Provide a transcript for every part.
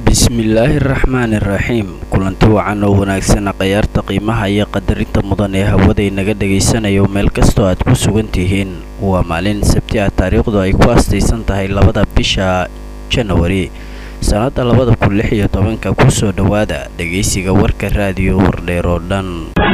bismillaahi raxmaani raxiim kulanti wacan oo wanaagsana khayaarta qiimaha iyo qadarinta mudan ee hawaday naga dhagaysanayo meel kastoo aad ku sugan tihiin waa maalin sabti ah taariikhdu ay ku astaysan tahay labada bisha janawari sannadda labada kun lix iyo tobanka kusoo dhowaada dhegaysiga warka raadiyo wardheer oo dhan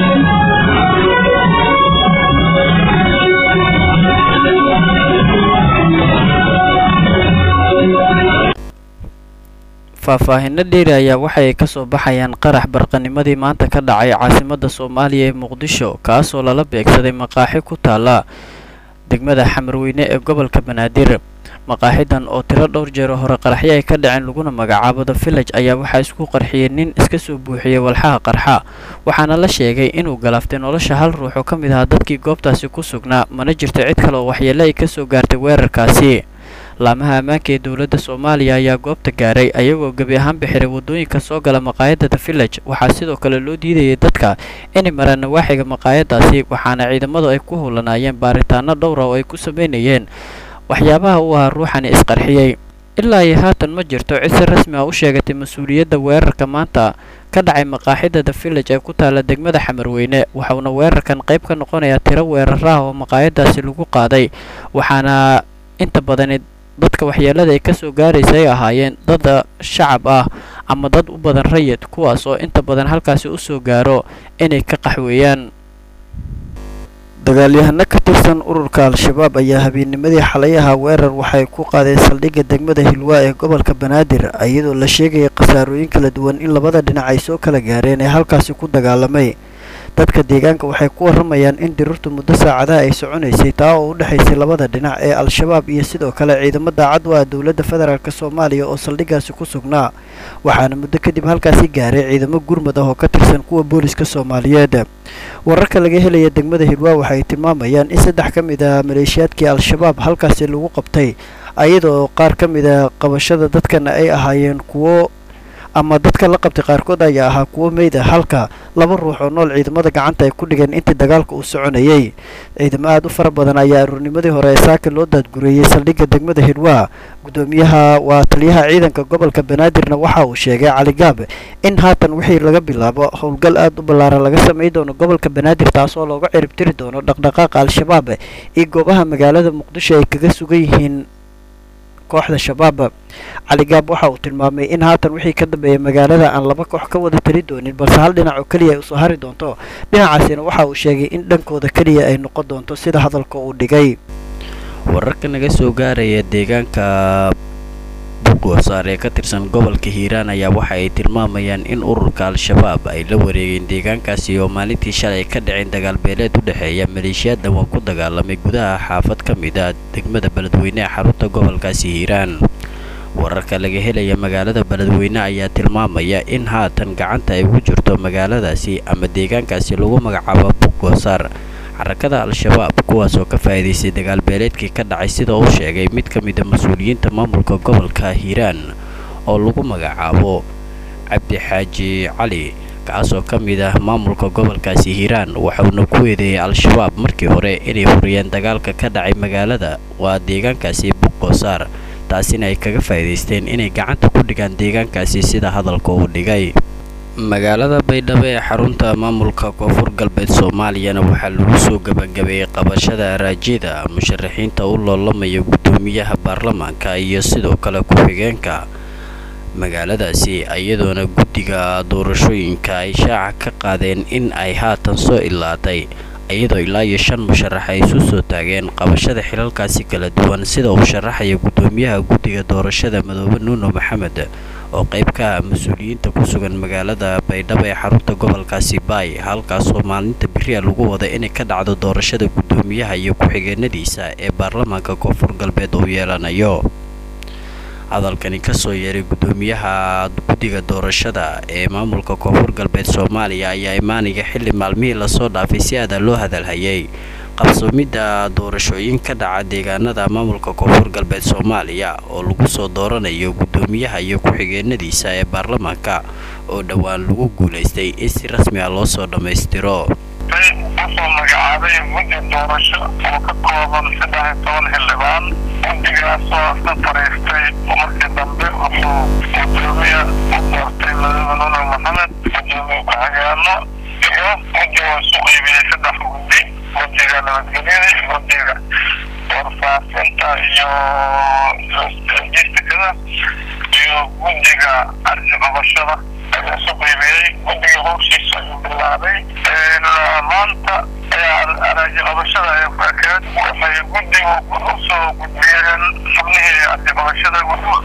faahfaahinno dheeri ayaa waxay ka soo baxayaan qarax barqanimadii maanta ka dhacay caasimadda soomaaliya ee muqdisho kaasoo lala beegsaday maqaaxi ku taala degmada xamarweyne ee gobolka banaadir maqaaxidan oo tiro dhowr jeero hore qaraxyo ay ka dhaceen laguna magacaabo the village ayaa waxaa isku qarxiyey nin iska soo buuxiyey walxaha qarxa waxaana la sheegay inuu galaaftay nolosha hal ruux oo ka mid ahaa dadkii goobtaasi ku sugnaa mana jirto cid kale oo waxyeele ay ka soo gaartay weerarkaasi laamaha ammaanka ee dowladda soomaaliya ayaa goobta gaaray ayagoo gebi ahaan bixiray waddooyinka soo gala maqaayadda the village waxaa sidoo kale loo diidayay dadka inay maraan nawaaxiga maqaayadaasi waxaana ciidamadu ay ku howlanaayeen baaritaano dhowra oo ay ku sameynayeen waxyaabaha u ahaa ruuxani isqarxiyey ilaa iyo haatan ma jirto cid si rasmi ah u sheegatay mas-uuliyadda weerarka maanta ka dhacay maqaaxida the village ee ku taala degmada xamarweyne waxauna weerarkan qayb ka noqonayaa tiro weeraraha oo maqaayadaasi lagu qaaday waxaana inta badani dadka waxyeelada ay kasoo gaaraysa ay ahaayeen dad shacab ah ama dad u badan rayid kuwaas oo inta badan halkaasi u soo gaaro inay ka qaxweeyaan dagaalyahano ka tirsan ururka al-shabaab ayaa habeennimadii xalayaha weerar waxay ku qaadeen saldhigga degmada hilwaa ee gobolka banaadir iyadoo la sheegayay khasaarooyin kala duwan in labada dhinac ay soo kala gaareen ee halkaasi ku dagaalamay dadka deegaanka waxay ku warramayaan in dirirtu muddo saacadaha ay soconaysay taa oo u dhexaysay labada dhinac ee al-shabaab iyo sidoo kale ciidamo daacad u ah dowladda federaalk soomaaliya oo saldhiggaasi ku sugnaa waxaana muddo kadib halkaasi gaaray ciidamo gurmad ah oo ka tirsan kuwa booliska soomaaliyeed wararka laga helaya degmada hilwaa waxay tilmaamayaan in saddex ka mid a maleeshiyaadkii al-shabaab halkaasi lagu qabtay iyadoo qaar ka mid a qabashada dadkana ay ahaayeen kuwo ama dadka la qabtay qaarkood ayaa ahaa kuwo meyd ah halka laba ruux oo nool ciidamada gacanta ay ku dhigeen intii dagaalka uu soconayay ciidamo aad u fara badan ayaa aruurnimadii hore ee saaka loo daadgureeyey saldhigga degmada hidwaa gudoomiyaha waa taliyaha ciidanka gobolka banaadirna waxa uu sheegay caligaab in haatan wixii laga bilaabo howlgal aad u ballaaran laga samay doono gobolka banaadir taasoo looga ciribtiri doono dhaqdhaqaaqa al-shabaab iyo goobaha magaalada muqdisho ay kaga sugan yihiin kooxda shabaab caligaab waxa uu tilmaamay in haatan wixii ka dambeeya magaalada aan laba koox ka wada tali doonin balse hal dhinac oo keliya ay usoo hari doonto dhinacaasina waxa uu sheegay in dhankooda keliya ay noqon doonto sida hadalka uu dhigay wararka naga soo gaaraya deegaanka buugoosaar ee ka tirsan gobolka hiiraan ayaa waxa ay tilmaamayaan in ururka al-shabaab ay la wareegeen deegaankaasi oo maalintii shalay ka dhaceen dagaalbeeleed u dhexeeya maleeshiyaad dhawaan ku dagaalamay gudaha xaafad ka mid a degmada beledweyne ee xarunta gobolkaasi hiiraan wararka laga helaya magaalada beledweyne ayaa tilmaamaya in haatan gacanta ay ugu jirto magaaladaasi ama deegaankaasi lagu magacaabo buugoosaar xarakada al-shabaab kuwaas oo ka faa'iidaystay dagaalbeeleedkii ka dhacay sida uu sheegay mid ka mid a mas-uuliyiinta maamulka gobolka hiiraan oo lagu magacaabo cabdi xaaji cali kaasoo ka mid ah maamulka gobolkaasi hiiraan waxauna ku eedeeyay al-shabaab markii hore inay huriyeen dagaalka ka dhacay magaalada waa deegaankaasi buqoosaar taasina ay kaga faa'iidaysteen inay gacanta ku dhigaan deegaankaasi sida hadalka uu dhigay magaalada baydhabo ee xarunta maamulka koonfur galbeed soomaaliyana waxaa lagu soo gebagabeeyey qabashada araajida musharaxiinta u loolamaya guddoomiyaha baarlamaanka iyo sidoo kale ku-xigeenka magaaladaasi iyadoona guddiga doorashooyinka ay shaaca ka qaadeen in ay haatan soo ilaatay iyadoo ilaa iyo shan musharax ay isu soo taageen qabashada xilalkaasi kala duwan sida uu sharaxaya guddoomiyaha guddiga doorashada madoobe nuuno maxamed oo qayb ka ah mas-uuliyiinta ku sugan magaalada baydhabo ee xarunta gobolkaasi baay halkaasoo maalinta beriya lagu wada inay ka dhacdo doorashada guddoomiyaha iyo ku-xigeenadiisa ee baarlamaanka koonfur galbeed uu yeelanayo hadalkani kasoo yeeray guddoomiyaha guddiga doorashada ee maamulka koonfur galbeed soomaaliya ayaa imaanaya xilli maalmihii lasoo dhaafay si aada loo hadalhayay qabsoomidda doorashooyin ka dhaca deegaanada maamulka koonfur galbeed soomaaliya oo lagu soo dooranayo guddoomiyaha iyo ku-xigeenadiisa ee baarlamaanka oo dhowaan lagu guulaystay in si rasmi ah loo soo dhammaystiro usoo magacaabay guddi doorasho oo ka kooban saddex iyo toban xildhibaan guddigaasoo ka fariistay markii dambe wuxuu gudoomiye iyo jistikada iyo guddiga arji qabashada ayaa isu qiimeeyey guddiga howshiisa ayuu bilaabay maanta araaji qabashada ee ku ekeed waxay guddigu usoo gudbiyeen xubnihii arji qabashada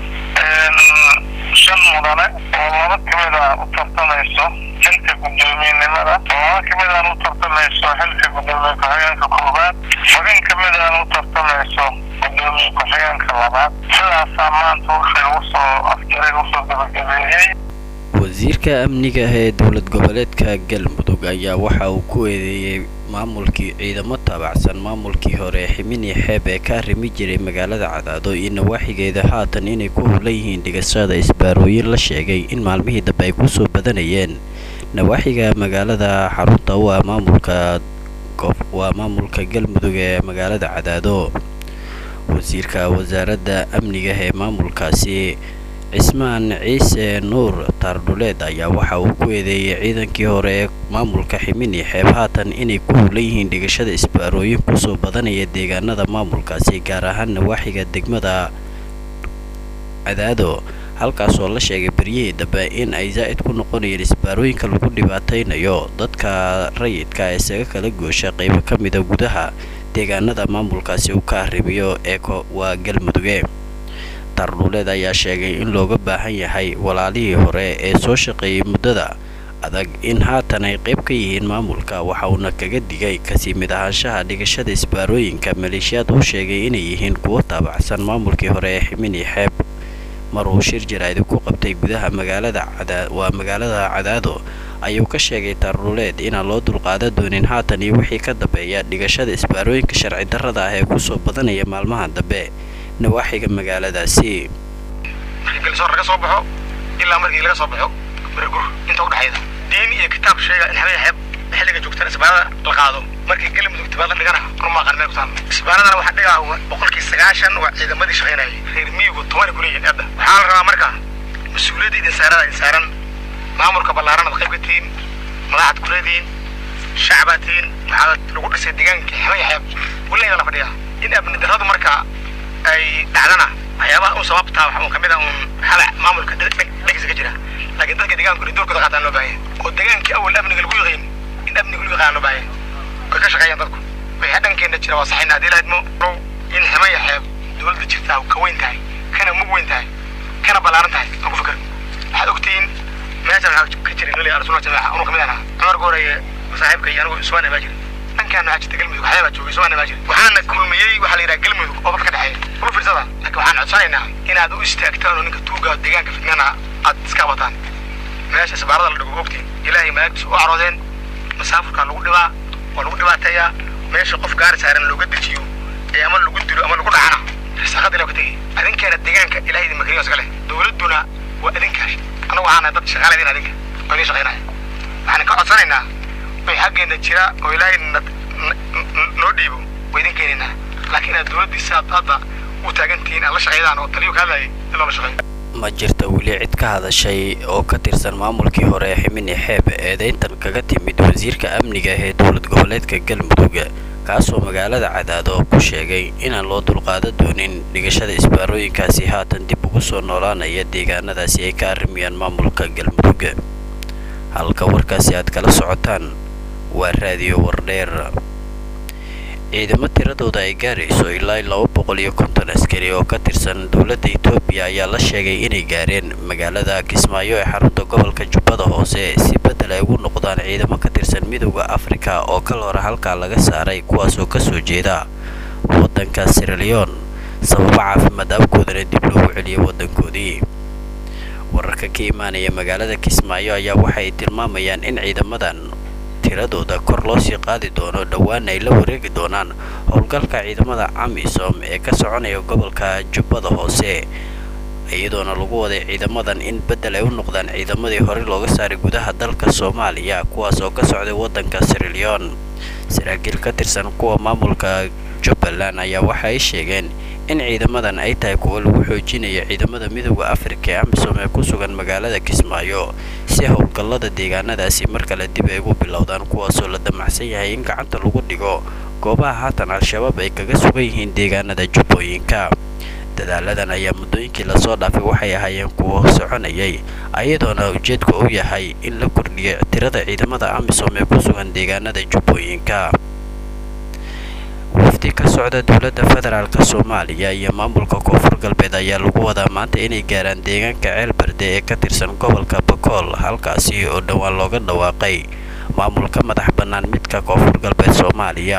shan mudane oo laba kamid a u tartamayso xilka guddoomiyenimada oo laba kamid aan u tartamayso xilka guddoomiye ku-xigeenka koobaad xubin kamid aan u tartamayso guddoomiye ku-xigeenka labaad sidaasaa maanta wixii lagu soo afjaray lagu soo gabagabeeyey wasiirka amniga ee dowlad goboleedka galmudug ayaa waxa uu ku eedeeyey maamulkii ciidamo taabacsan maamulkii hore ximini xeeb ee ka arrimi jiray magaalada cadaado iyo nawaaxigeeda haatan inay ku howlan yihiin dhigashada isbaarooyin la sheegay in maalmihii dambe ay kusoo badanayeen nawaaxiga magaalada xarunta u ah maamulka waa maamulka galmudug ee magaalada cadaado wasiirka wasaaradda amniga ee maamulkaasi cismaan ciise nuur taardhuleed ayaa waxa uu ku eedeeyey ciidankii hore ee maamulka ximini xeeb haatan inay ku howlan yihiin dhigashada isbaarooyin kusoo badanaya deegaanada maamulkaasi gaar ahaan nawaaxiga degmada cadaado halkaasoo la sheegay beryihii dambe in ay zaa'id ku noqonayeen isbaarooyinka lagu dhibaataynayo dadka rayidka isaga kala goosha qaybo ka mida gudaha deegaanada maamulkaasi uu ka arrimiyo ee waa galmuduge tardhuuleed ayaa sheegay in looga baahan yahay walaalihii hore ee soo shaqeeyey muddada adag in haatan ay qayb ka yihiin maamulka waxa uuna kaga digay kasii mid ahaanshaha dhigashada isbaarooyinka maleeshiyaad uu sheegay inay yihiin kuwo taabacsan maamulkii hore ee ximini xeeb mar uu shir jaraa'id ku qabtay gudaha magaalada waa magaalada cadaado ayuu ka sheegay tardhuuleed inaan loo dulqaada doonin haatan iyo wixii ka dambeeya dhigashada isbaarooyinka sharci darrada ah ee kusoo badanaya maalmaha dambe nawaaxiga magaaladaasi markii galsoor laga soo baxo ilaa markii laga soo baxo baragur inta udhexayda diin iyo kitaab sheega in habeen xeeb xilliga joogtaan isbaarada la qaado markii galmudug tibaada dhigana rumaqan meel ku taal isbaaradana waxaa dhigaa boqolkii sagaashan waa ciidamadii shaqaynayay reer miyigu toban kuleeyihiin hadda waxaa la rabaa marka mas-uuliyadda idin saarada idin saaran maamulka ballaaran ad qayb ka tihiin madaxad ku leedihiin shacbaad tihiin waxaa lagu dhisay deegaankii xamaya xeeb weligaa la fadhiyaa in abni darradu marka ay dhacdana waxyaabaha un sababtaa waxa un kamid a un halac maamulka dhegisa ka jira laakiin dadka deegaankuna doorkooda qaataan loo baahanya oo degaankii awal amniga lagu yaqiin in amniga lagu yaqaan loo baahanya way ka shaqeeyaan dadku wixii dhankeena jira waa saxayna haddii lahadmo in ximaya xeeb dowladda jirtaa ka weyn tahay kana mug weyn tahay kana ballaaran tahay aan ku fikir waxaad ogtihiin meeshan waxaa ka jiray noli arsunna jamaaca anuu kamid ahaa cumar gooraye saaxiibka iyo anigu iswaana baa jira dhankaan waxaa jirta galmudug waxyaa baa joogay iswaana baa jira waxaana kulmiyey waxaa la yidhaha galmudug oo dadka dhexeeya uma fiirsada laakiin waxaan codsanaynaa inaad u istaagtaan oo ninka tuuga deegaanka fidnana aad iska wataan meesha sabaarada la dhigo ogtiin ilaahay malaagtiisa u caroodeen masaafurkaa lagu dhibaa waa lagu dhibaateeyaa meesha qof gaari saaran looga dejiyo ee ama lagu dilo ama lagu dhacana risaaqada ilah ka tegay adinkeena deegaanka ilahay idin makriyo iska leh dowladduna waa adinka anagu waxaana dad shaqaala idin adinka oo idin shaqaynaya waxaan ka codsanaynaa wixii xaggeena jira oo ilaahay noo dhiibo waa idin keenaynaa laakiin aad dowladdiisa aad hadda u taagantihiin aad la shaqaydaan oo taliyo ka hadlayay in loola shaqeeyo ma jirta weli cid ka hadashay oo ka tirsan maamulkii hore ee ximini xeeb eedayntan kaga timid wasiirka amniga ee dowlad goboleedka galmudug kaasoo magaalada cadaado ku sheegay inaan loo dulqaada doonin dhigashada isbaarooyinkaasi haatan dib ugu soo noolaanaya deegaanadaasi ay ka arrimiyaan maamulka galmudug halka warkaasi aad kala socotaan waa raadiyo wardheer ciidamo tiradooda ay gaarayso ilaa laba boqol iyo konton askari oo ka tirsan dowladda etoobiya ayaa la sheegay inay gaareen magaalada kismaayo ee xarunta gobolka jubbada hoose si beddel ay ugu noqdaan ciidamo ka tirsan midowda afrika oo kal hore halkaa laga saaray kuwaasoo kasoo jeeda waddanka siraleon sababo caafimaad awgoodana dib loogu celiyay waddankoodii wararka ka imaanaya magaalada kismaayo ayaa waxay tilmaamayaan in ciidamadan tiradooda kor loo sii qaadi doono dhowaan ay la wareegi doonaan howlgalka ciidamada amisom ee ka soconaya gobolka jubbada hoose iyadoona lagu waday ciidamadan in beddel ay u noqdaan ciidamadii horey looga saaray gudaha dalka soomaaliya kuwaas oo ka socday waddanka siraleon saraakiil ka tirsan kuwa maamulka jubbaland ayaa waxa ay sheegeen in ciidamadan ay tahay kuwo lagu xoojinayo ciidamada midooda afrika ee amisom ee ku sugan magaalada kismaayo si howlgallada deegaanadaasi mar kale dib ay ugu bilowdaan kuwaasoo la damacsan yahay in gacanta lagu dhigo goobaha haatan al-shabaab ay kaga sugan yihiin deegaanada jubbooyinka dadaaladan ayaa muddooyinkii lasoo dhaafay waxay ahaayeen kuwo soconayay ayadoona ujeedku uu yahay in la kordhiyo tirada ciidamada amisom ee ku sugan deegaanada jubbooyinka wafdi ka socda dowladda federaalk soomaaliya iyo maamulka koonfur galbeed ayaa lagu wadaa maanta inay gaaraan deegaanka ceelberde ee ka tirsan gobolka bakool halkaasi oo dhowaan looga dhawaaqay maamulka madax bannaan midka koonfur galbeed soomaaliya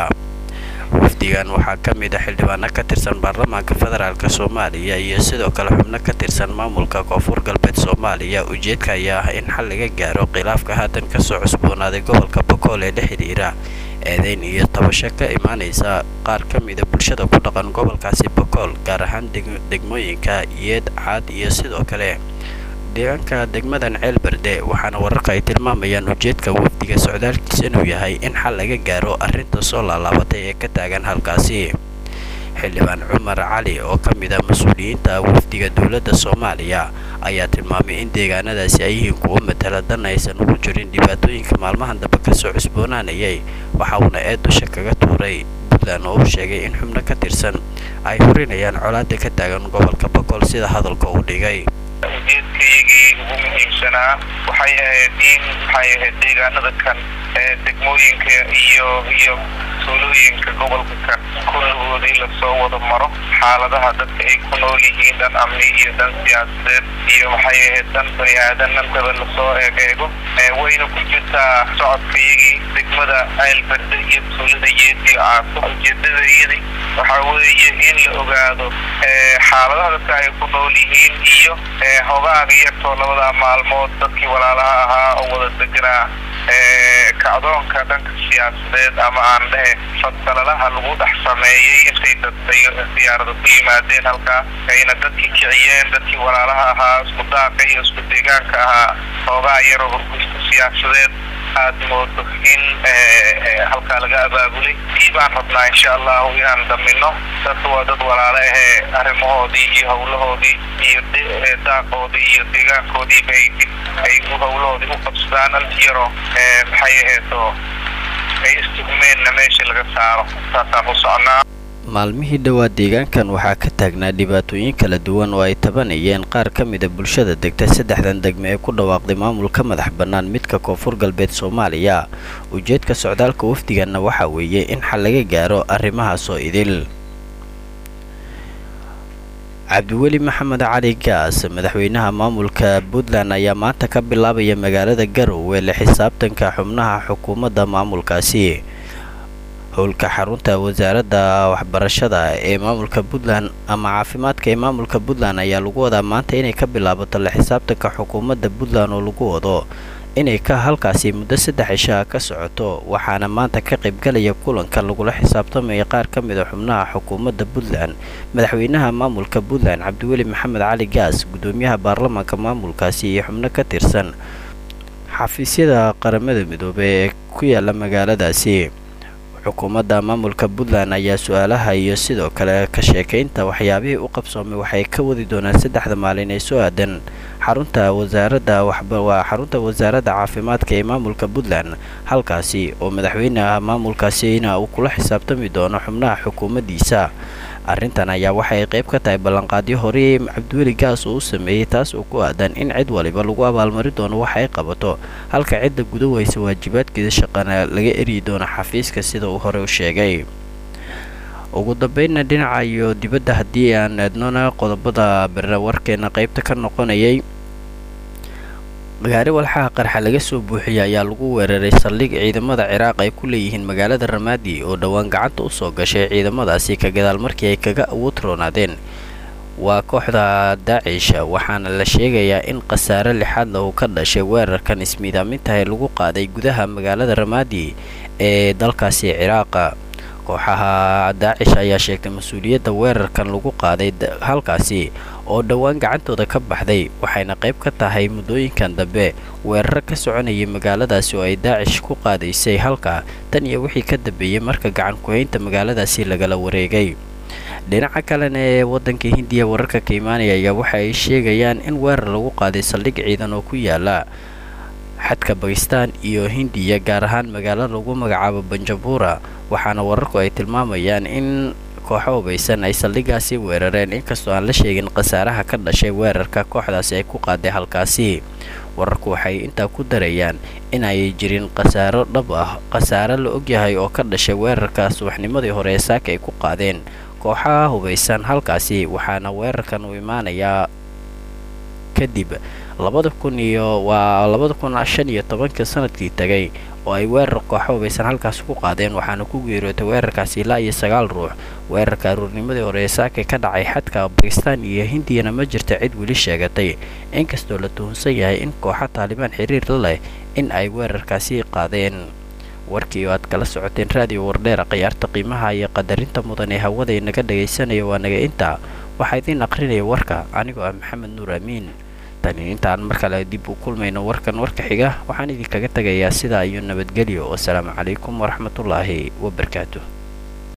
wafdigan waxaa ka mid a xildhibaano ka tirsan baarlamaanka federaalk soomaaliya iyo sidoo kale xubno ka tirsan maamulka koonfur galbeed soomaaliya ujeedka ayaa ah in xal laga gaaro khilaafka haatan kasoo cusboonaaday gobolka bakool ee la xidhiira eedeyn iyo tabasho ka imaanaysa qaar ka mida bulshada ku dhaqan gobolkaasi bakool gaar ahaan degmooyinka yeed caad iyo sidoo kale deegaanka degmadan ceelberde waxaana wararka ay tilmaamayaan ujeedka wafdiga socdaalkiisa inuu yahay in xal laga gaaro arrinta soo laalaabatay ee ka taagan halkaasi xildhibaan cumar cali oo ka mid ah mas-uuliyiinta wafdiga dowladda soomaaliya ayaa tilmaamay in deegaanadaasi ay yihiin kuwo matala dan aysan ugu jirin dhibaatooyinka maalmahan dambe kasoo cusboonaanayay waxa uuna eed dusha kaga tuuray puntland oo uu sheegay in xubno ka tirsan ay horinayaan colaada ka taagan gobolka bakool sida hadalka uu dhigay ujeedkaygii ugu muhiimsanaa waxay ahayd in maxay ahayd deegaanada kan ee degmooyinka iyo iyo tuulooyinka gobolka kan kulligoodii lasoo wada maro xaaladaha dadka ay ku nool yihiin dhan amni iyo dhan siyaasadeed iyo maxay ahayd dhan bani aadanantaba lasoo eegeego wayna ku jirtaa socodkayagii degmada ceelberde iyo tuulada yeed iyo caaso ujeedadayadii waxaa weeye in la ogaado xaaladaha dadka ay ku nool yihiin iyo hogaaga yartoo labadaa maalmood dadkii walaalaha ahaa oo wada deganaa kacdoonka dhanka siyaasadeed ama aan dhehe fadsalalaha lagu dhex sameeyey intay dadbay diyaarada ku yimaadeen halkaas ayna dadkii kiciyeen dadkii walaalaha ahaa isku daaqa iyo isku deegaanka ahaa hoogaa yaroo hurgusta siyaasadeed aad moodo in halkaa laga abaabulay dii baan rabnaa insha allahu inaan damino dadka waa dad walaalo ahee arrimahoodii iyo howlahoodii iyo daaqoodii iyo deegaankoodiiba ay dib ay howlahoodii u qabsadaan anti yaroo maxay aheedo ay istugmeenna meesha laga saaro saasaan u socnaa maalmihii dhowaa deegaankan waxaa ka taagnaa dhibaatooyin kala duwan oo ay tabanayeen qaar ka mida bulshada degta saddexdan degme ee ku dhawaaqday maamulka madax bannaan midka koonfur galbeed soomaaliya ujeedka socdaalka wafdiganna waxaa weeye in xal laga gaaro arrimahaasoo idil cabdiweli maxamed cali gaas madaxweynaha maamulka puntland ayaa maanta ka bilaabaya magaalada garowe la xisaabtanka xubnaha xukuumadda maamulkaasi howlka xarunta wasaaradda waxbarashada ee maamulka puntland ama caafimaadka ee maamulka puntland ayaa lagu wadaa maanta inay ka bilaabato la xisaabtanka xukuumadda puntland oo lagu wado inay ka halkaasi muddo saddex cishaa ka socoto waxaana maanta ka qaybgalaya kulanka lagula xisaabtamaya qaar ka mid a xubnaha xukuumadda puntland madaxweynaha maamulka puntland cabdiweli maxamed cali gaas guddoomiyaha baarlamaanka maamulkaasi iyo xubno ka tirsan xafiisyada qaramada midoobey ee ku yaala magaaladaasi xukuumadda maamulka puntland ayaa su-aalaha iyo sidoo kale ka sheekaynta waxyaabihii u qabsoomay waxay ka wadi doonaan saddexda maalin ee soo aadan xarunta wasaaradda waa xarunta wasaaradda caafimaadka ee maamulka puntland halkaasi oo madaxweyneha maamulkaasina uu kula xisaabtami doono xubnaha xukuumaddiisa arrintan ayaa waxay qayb ka tahay ballanqaadyo horey cabdiweli gaas uu u sameeyey taas oo ku aadan in cid waliba lagu abaalmari doono waxa ay qabato halka cidda guda weysa waajibaadkeeda shaqana laga eryi doono xafiiska sida uu hore u sheegay ugu dambeynna dhinaca iyo dibadda haddii aan eednona qodobada bere warkeena qaybta ka noqonayay gaari walxaha qarxa laga soo buuxiyay ayaa lagu weeraray saldhig ciidamada ciraaq ay ku leeyihiin magaalada ramaadi oo dhowaan gacanta u soo gashay ciidamadaasi ka gadaal markii ay kaga awood roonaadeen waa kooxda daacish waxaana la sheegayaa in khasaare lixaadla uu ka dhashay weerarkan ismiidaamintahay lagu qaaday gudaha magaalada ramaadi ee dalkaasi ciraaqa kooxaha daacish ayaa sheegtay mas-uuliyadda weerarkan lagu qaaday halkaasi oo dhowaan gacantooda ka baxday waxayna qayb ka tahay muddooyinkan dambe weeraro ka soconayay magaaladaasi oo ay daacish ku qaadaysay halka tan iyo wixii ka dambeeyey marka gacan ku-haynta magaaladaasi lagala wareegay dhinaca kalena ee waddanka hindiya wararka ka imaanaya ayaa waxa ay sheegayaan in weerar lagu qaaday saldhig ciidan oo ku yaala xadka bakistan iyo hindiya gaar ahaan magaalo lagu magacaabo banjabuura waxaana wararku ay tilmaamayaan in kooxo hubaysan ay saldhigaasi weerareen inkastoo aan la sheegin khasaaraha ka dhashay weerarka kooxdaasi ay ku qaaday halkaasi wararku waxay intaa ku darayaan in ay jirin khasaaro dhab ah khasaare la ogyahay oo ka dhashay weerarka subaxnimadii hore ee saaka ay ku qaadeen kooxaha hubaysan halkaasi waxaana weerarkan uu imaanayaa kadib labada kun iyo waa labada kun shan iyo tobankii sanadkii tagay oo ay weerar kooxo hubaysan halkaasi ku qaadeen waxaana ku geeriyootay weerarkaasi ilaa iyo sagaal ruux weerarka aruurnimadii hore ee saakay ka dhacay xadka bakistaan iyo hindiyana ma jirta cid weli sheegatay inkastoo la tuhunsan yahay in kooxa taalibaan xiriir la leh in ay weerarkaasi qaadeen warkii oo aad kala socoteen raadiyo wardheera khiyaarta qiimaha iyo qadarinta mudan ee hawada inaga dhagaysanaya waa naga intaa waxaa idiin aqrinaya warka anigoo ah maxamed nuur amiin tani intaan mar kale dib u kulmayno warkan warka xiga waxaan idinkaga tegayaa sidaa iyo nabadgelyo wasalaamu calaykum waraxmatullaahi wabarakaatu